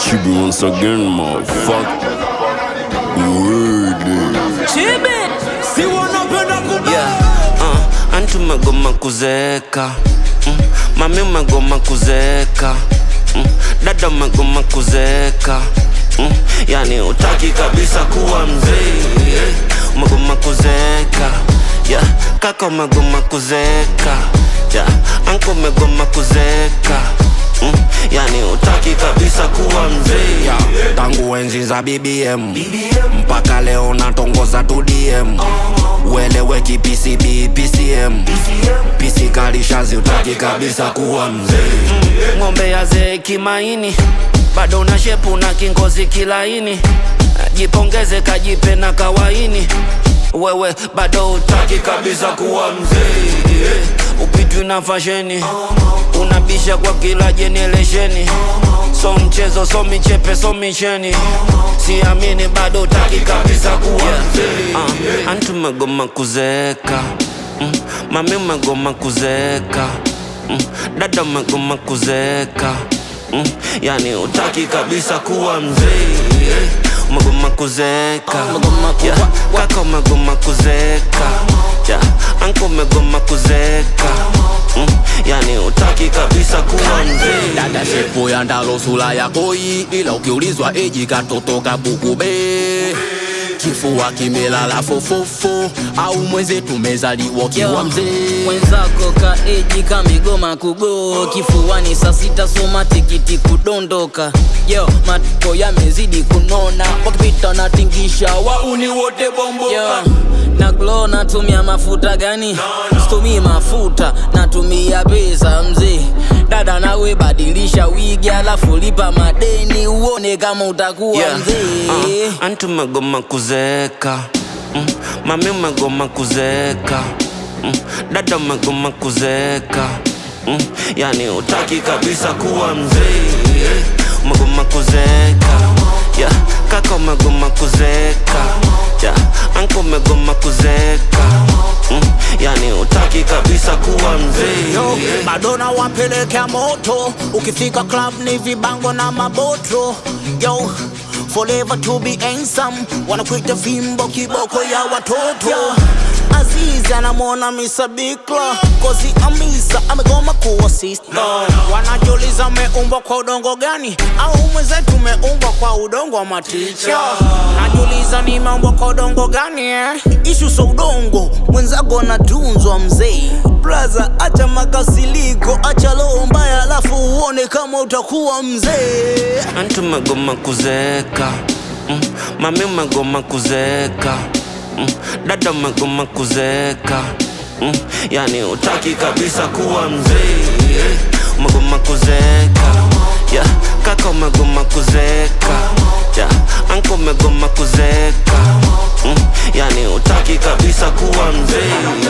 Chibi once again, motherfucker. Word. Chibi, si wanapenda kubeba yeah. uh, anti umegoma kuzeeka mm. mami umegoma kuzeeka mm. dada umegoma kuzeeka mm. yani utaki kabisa kuwa mzee yeah. umegoma kuzeeka yeah. kaka umegoma kuzeeka yeah. anko umegoma kuzeeka mm. yani utaki kabisa kuwa mzee yeah. tangu enzi za bbm mpaka leo natongoza tu dm ueleweki pcb pcm pc kalishazi utaki kabisa kuwa mzee ng'ombe ya zee kimaini bado na shepu na kingozi kilaini jipongeze kajipe na kawaini wewe bado utaki kabisa kuwa mzee yeah. upitwi na fasheni unabisha kwa kila jeneresheni so mchezo so michepe so micheni siamini bado utaki kabisa kuwa mzee uh, anti umegoma kuzeeka mm, mami umegoma kuzeeka mm, dada umegoma kuzeeka mm, yani utaki kabisa kuwa mzee yeah. umegoma kuzeeka Umegoma ku- yeah. wa- wa- kaka umegoma kuzeeka yeah. anko umegoma kuzeeka mm, yani utaki kabisa kuwa mzee dada shepo ya ndalo sura ya koi ila ukiulizwa eji katoto kabukube kifua kimelala fofofo au mweze tumezaliwa kiwa Yo, mzee mwenzako kaeji kamigoma kugo kifuani saa sita soma tikiti kudondoka yo matoko yamezidi kunona wakipita natingisha wauni wote bombo yo, na glo natumia mafuta gani situmii mafuta natumia pesa mzee dada nawe badilisha wigi alafu lipa madeni uone kama utakuwa Yeah. mzee Uh, anti umegoma kuzeeka mm. mami umegoma kuzeeka mm. dada umegoma kuzeeka mm. yani utaki kabisa kuwa mzee yeah. umegoma kuzeeka yeah. kaka umegoma kuzeeka yeah. anko umegoma kuzeeka mm. yani utaki kabisa kuwa mzee Yo, yeah. Madonna wapelekea moto, ukifika club ni vibango na maboto. Yo, forever to be handsome, wanakuita fimbo kiboko ya watoto. Yo, Azizi anamwona Mr. Bikla kozi Amisa amegoma kuwa sister. Wanajiuliza umeumbwa kwa udongo gani, au mwenzetu umeumbwa kwa udongo wa maticha. Najiuliza nimeumbwa kwa udongo gani eh? Ishu so udongo, mwenzako anatunzwa mzee. Braza, acha makasiliko, acha roho mbaya, alafu uone kama utakuwa mzee. anti umegoma kuzeeka mm. mami umegoma kuzeeka mm. dada umegoma kuzeeka mm. yani utaki kabisa kuwa mzee yeah. umegoma kuzeeka yeah. kaka umegoma kuzeeka yeah. anko umegoma kuzeeka mm. yani utaki kabisa kuwa mzee